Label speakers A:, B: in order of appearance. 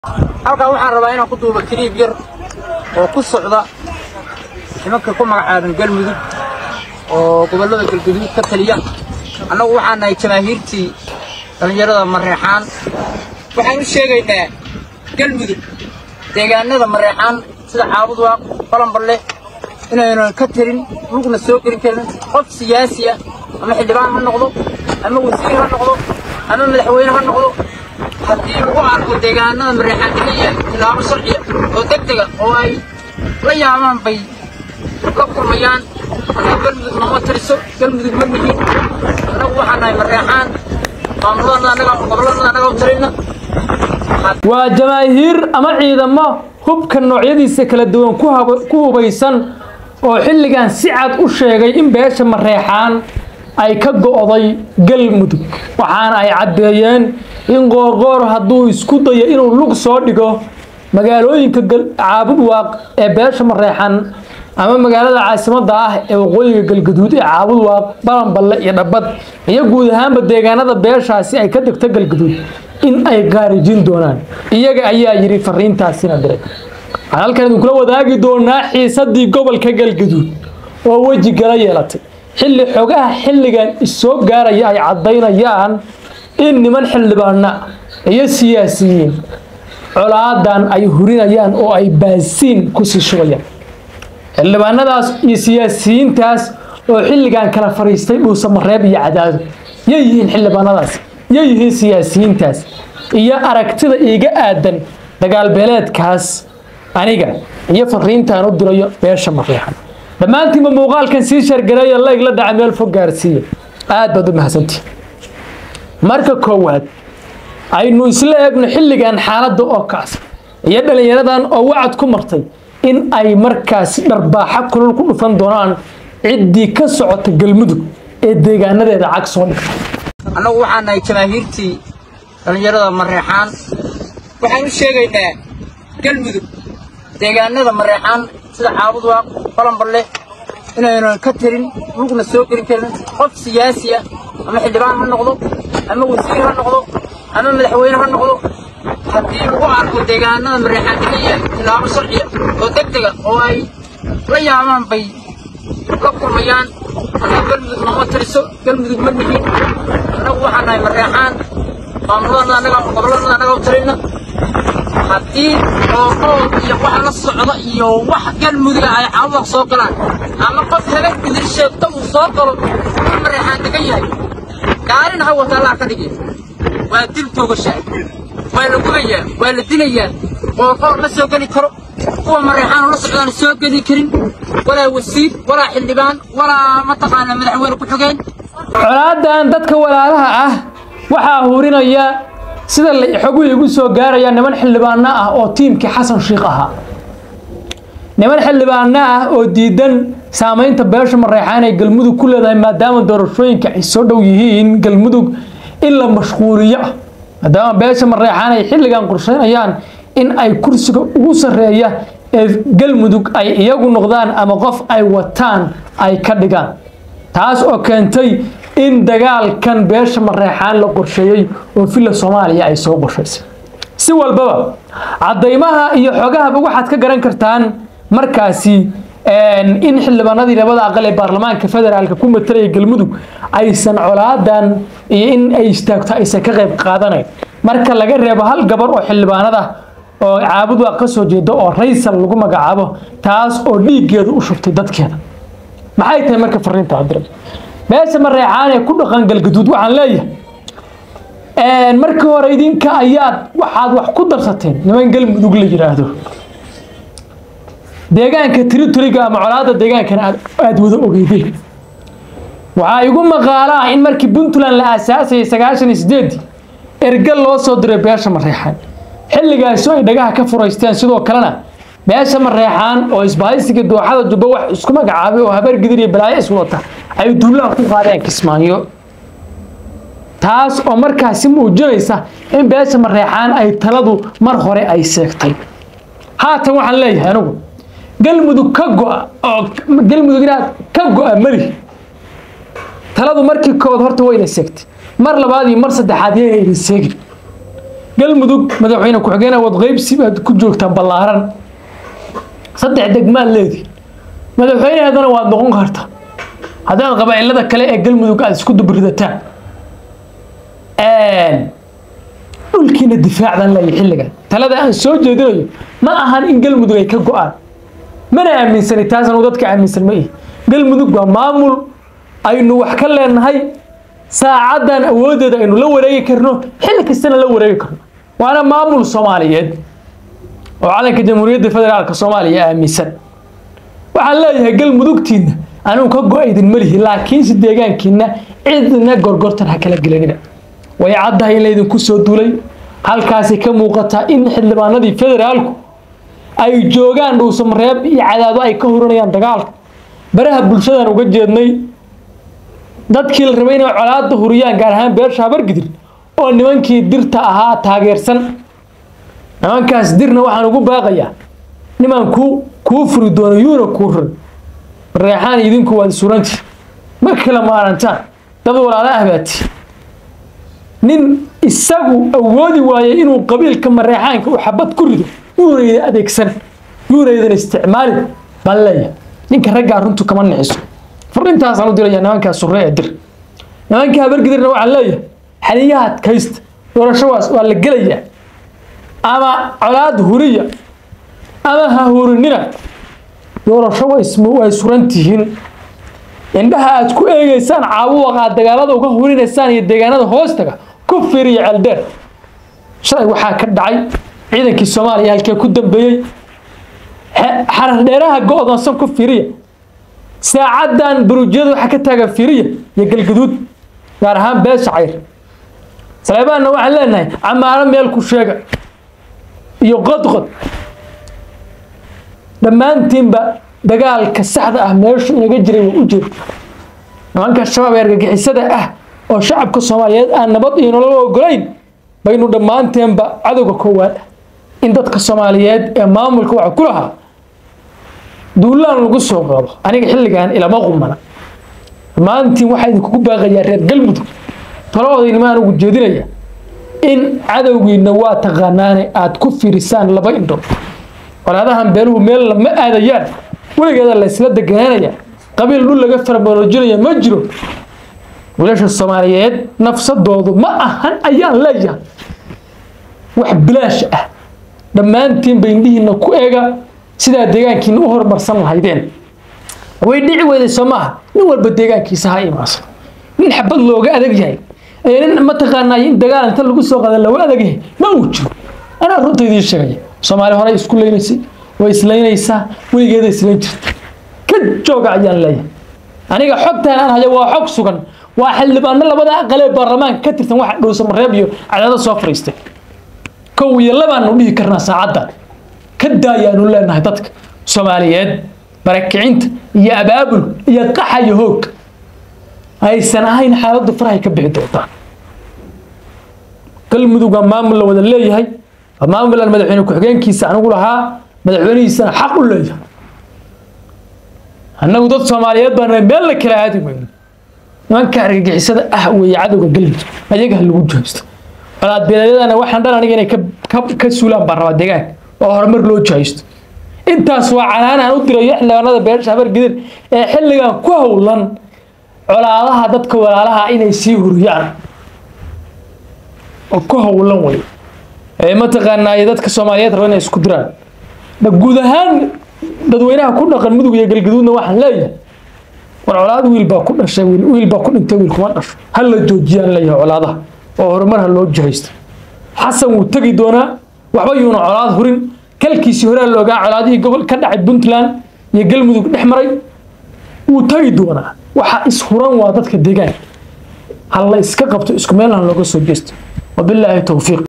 A: halkaa waxaan rabaa inaan ku duubo kiriib yar oo ku socda nimanka ku magacaaban galmudug oo gobollada galguduud ka taliya annagu waxaan nahay jamaahiirtii dhallinyarada mareexaan waxaan u sheegaynaa galmudug deegaanada mareexaan sida caabudwaaq balanballe inaynan ka tirin lugna soo gelin karin qof siyaasi ah ama xildhibaan ha noqdo ama wasiir ha noqdo ama madaxweyne ha noqdo haddii lagu arko deegaanada mareexaan keliya tilaabo sharciya oo deg dega oo ay la yaabaan bay la kulmayaan annagu galmudug nama tiriso galmudug ma nihin annagu waxaan nahay mareexaan maamuladana annaga gobolladana annaga u tirina
B: waa jamaahiir ama ciidamo hubka noocyadiisa kala duwan ku hab- ku hubaysan oo xilligan si cad u sheegay in beesha mareexaan ay ka go'day galmudug waxaana ay caddeeyeen in qoorqoor hadduu isku dayo inuu lug soo dhigo magaalooyinka gal- caabudwaaq ee beesha mareexaan ama magaalada caasimadda ah ee waqooyiga galgaduud ee caabudwaaq balanballe iyo dhabbad iyo guud ahaanba deegaanada beeshaasi ay ka degto galgaduud in ay qaarijin doonaan iyaga ayaa yidhi fariintaasina diray waxaan halkan idinkula wadaagi doonaa xiisadii gobolka galgaduud oo weji gala yeelatay xilli xogaha xilligan isoo gaaraya ay caddaynayaan in niman xildhibaana iyo siyaasiyiin colaadan ay hurinayaan oo ay baasiin kusii shubayaan xildhibaanadaas iyo siyaasiyiintaas oo xilligan kala fariistay dhuusa mareeb iyo cadaado yay yihiin xildhibaanadaas yay yihiin siyaasiyiintaas iyo aragtida iiga aadan dagaalbeeleedkaas aniga iyo fariintaan u dirayo beesha mareexan dhammaantiinba muuqaalkan sii shargareeya layg la dhaca meel fog gaarsiiya aad baad u mahadsantihi marka koowaad aynu isla eegno xilligan xaaladda oo kaas iyo dhallinyaradan oo wacad ku martay in ay markaasi dharbaaxa kulul ku dhufan doonaan ciddii ka socota galmudug ee deegaanadeeda cag soo dhigta
A: annagu waxaan nahay jamaahiirtii dhallinyarada mareexaan waxaan u sheegaynaa galmudug deegaanada mareexaan sida caabudwaaq balanballe inaynan ka tirin lugna soo gelin karin qof siyaasi ah ama xildhibaan ha noqdo ama wasiir ha noqdo ama madaxweyne ha noqdo haddii lagu arko deegaanada mareexaan keliya tilaabo sharciya oo deg dega oo ay la yaabaan bay la kulmayaan annagu galmudug nama tiriso galmudug ma nihin annagu waxaan nahay mareexaan maamuladana annaga gobolladana annaga u tirina haddii ooqood iyo wax la socda iyo wax galmuduga ay caawaq soo galaan ama qof habeen bidir sheegto uu soo galo in mareexaan degan yahay gaarin ha wata allah ka dhigi waa dil toogashaa waa la gubayaa waa la dilayaa qoorqoor ma soo geli karo kuwa mareexaan la socdaan soo geli karin walaa wasiir walaa xildhibaan walaa mataqaana madaxweyne ku xogeen
B: colaadan dadka walaalaha ah waxaa hurinaya sida la xoguhu igu soo gaaraya niman xildhibaano ah oo tiimkii xasan shiikh ahaa niman xildhibaano ah oo diidan saamaynta beesha mareexaan ee galmudug ku leedahay maadaama doorashooyinka ay soo dhow yihiin galmudug in la mashquuliyo ah maadaama beesha mareexaan ay xilligan qorsheynayaan in ay kursiga ugu sarreeya ee galmudug ay iyagu noqdaan ama qof ay wataan ay ka dhigaan taas oo keentay in dagaalkan beesha mareexaan la qorsheeyey oo villa soomaaliya ay soo qorshaysay si walbaba caddaymaha iyo xogahaba waxaad ka garan kartaan markaasi in xildhibaanadii labada aqal ee baarlamaanka federaalka ku matalaya galmudug aysan colaadan iyo in ay istaagto aysan ka qayb qaadanayn marka laga reebo hal gabar oo xildhibaanada oo caabudwaaq ka soo jeeda oo raysal lagu magacaabo taas oo dhiiggeeda u shubtay dadkeeda maxay tahay marka fariinta adira beesha mareexaan ee ku dhaqan galgaduud waxaan leeyahay markii hore idinka ayaad waxaad wax ku darsateen niman galmudug la yidhaahdo deegaanka territoriga ama colaada deegaankana aad aad wada ogeydeen waxaa igu maqaalaa in markii puntland la aasaasayay sagaashan iyo sideedii ergal loo soo diray beesha mareexaan xilligaasi ay dhagaha ka furaysteen sidoo kalena beesha mareexaan oo isbahaysiga dooxada jubbo wax isku magacaabay oo habeer gidir iyo balaayo iswata ay duulaha ku qaadeen kismaayo taas oo markaasi muujinaysa in beesha mareexaan ay taladu mar hore ay seegtay haatan waxaan leeyahay anigu galmudug ka go'a oo galmudug inaad ka go'a mali taladu markii kood horta wayna seegtay mar labaad iyo mar saddexaad yayna idin seegin galmudug madaxweyne ku-xigeen awood qaybsi baad ku joogtaan ballaaran saddex degmaad leedi madaxweyneheedana waad noqon karta haddaad qabaa'ilada kale ee galmudug aada isku dubridataan dhulkiina difaacdan leeya xilligan talada aan soo jeedinayo ma ahan in galmudug ay ka go-aan mana aaminsani taasan uu dadka aaminsan ma ihi galmudug waa maamul aynu wax ka leenahay saacaddan awooddeeda aynu la wareegi karno xilli kastana la wareegi karno waana maamul soomaaliyeed oo calanka jamhuuriyadda federaalka soomaaliya aaminsan waxaan leeyahay galmudugtiinna anigu ka go-aydin malihi laakiinse deegaankiina cidna gorgortan ha kala gelinina way caddahay in laydinku soo duulay halkaasi ka muuqataa in xildhibaanadii federaalku ay joogaan dhuusamareeb iyo cadaado ay ka hurinayaan dagaalka baraha bulshadan uga jeednay dadkii la rabay inay colaada huriyaan gaar ahaan beesha habargidir oo nimankii dirta ahaa taageersan nimankaas dirna waxaan ugu baaqayaa niman ku kuu furi doono yuuna kuu rir reexaan idinku waad suranti ma kala maarantaan dad walaalo ah baati nin isagu awoodi waayay inuu qabiilka mareexaanka u xabad ku rido yuunayda adeegsan yuunaydan isticmaalin baan leeyahay ninka raggaa runtu kama nixiso fariintaasaan u diraya nimankaa surre ee dir nimanka habargidirna waxaan leeyahay xaliyaha adkaysta doorashowaas waa la gelayaa ama colaad huriya ama ha hurinina doorasho way suran tihiin indhaha aad ku eegeysaan caabuwaqa aad dagaalada uga hurinaysaan iyo deegaanada hoostaga ku fiiriya ceeldheer shalay waxaa ka dhacay ciidankii soomaaliya halkee ku dambeeyey xarar dheeraha go-doonsan ku fiiriya saacaddan buruujyada waxaa ka taagan fiiriya iyo galgaduud gaar ahaan beesha cayr saleebaanna waxaan leenahay camaaro meel ku sheega iyo qodqod dhammaantiinba dagaalka saxda ah meeshu inaga jiray waa u jeeda nimanka shabaab ee argagixisada ah oo shacabka soomaaliyeed aan nabad iyo nolol ogolayn baynu dhammaanteenba cadowga koowaad ah in dadka soomaaliyeed ee maamulka waxa ku lahaa duulaan lagu soo qaado aniga xilligan ilama qumana dhammaantiin waxaa idinkugu baaqayaa reer galmudug talaoodaynimaan ugu jeedinaya in cadowgiina waa taqaanaane aad ku fiirisaan laba indhood walaadahan beeluhu meel lama aadayaan weligeeda la isla deganaanaya qabiil dhul laga farmoolojinaya ma jiro wiilasha soomaaliyeed nafsadoodu ma ahan ayaan leeyahay wax bilaash ah dhammaantiinba indhihiina ku eega sidaa deegaankiina u horumarsan lahaydeen way dhici weyday soo maaha nin walba deegaankiisa ha imaansan nin xabad looga adag yahay ee nin mataqaanaa in dagaal inta lagu soo qada looga adag yahay ma uu jiro anaa runta idiin sheegaya soomaali hore isku leynaysay way islaynaysaa weligeeda islayn jirta ka jooga ayaan leeyahay aniga xogtaan aan hayo waa xog sugan waa xildhibaano labada aqal ee baarlamaanka ka tirsan waxa dhuusamareeb iyo cadaado soo fariistay kow iyo labaanu dhihi karnaa saacaddan ka daayaanu leenahay dadka soomaaliyeed barakicinta iyo abaabul iyo qaxa iyo hoog aysan ahayn xaaladdu farahay ka bixi doontaa galmudug waa maamul la wada leeyahay waa maamul aan madaxweyne ku-xigeenkiisa anigu lahaa madaxweynihiisana xaq u leeyahay annagu dad soomaaliyeed baan meel la kala aadi weyno nimanka argagixisada ah weeye cadowga galmudug ayaga ha lagu jahaysto colaad beeleedyadana waxaan dhan aniga inay ka suulaan baan rabaa deegaanka oo horumar loo jahaysto intaas waa canaan aan u dirayo xildhibaanada beesha habargidir ee xilligan ku howlan colaadaha dadka walaalaha inay sii huriyaan oo ku howlan wey ee mataqaanaa dadka soomaaliyeed raba inay isku diraan guud ahaan dadweynaha ku dhaqan mudug iyo galgaduudna waxaan leeyahay war colaad wiil baa ku dhashay wiil baa ku dhintay wiil kuma dhasho ha la joojiyaan leeyahay colaadaha oo horumar ha loo jahaysto xasan wuu tegi doonaa waxba yuuna colaad hurin kalkiisii horaa la ogaa colaadihii gobol ka dhacay puntland iyo galmudug dhex maray wuu tagi doonaa waxa ishuran waa dadka deegaanka ha la iska qabto isku meel ha looga soo jeesto wabilaahi towfiiq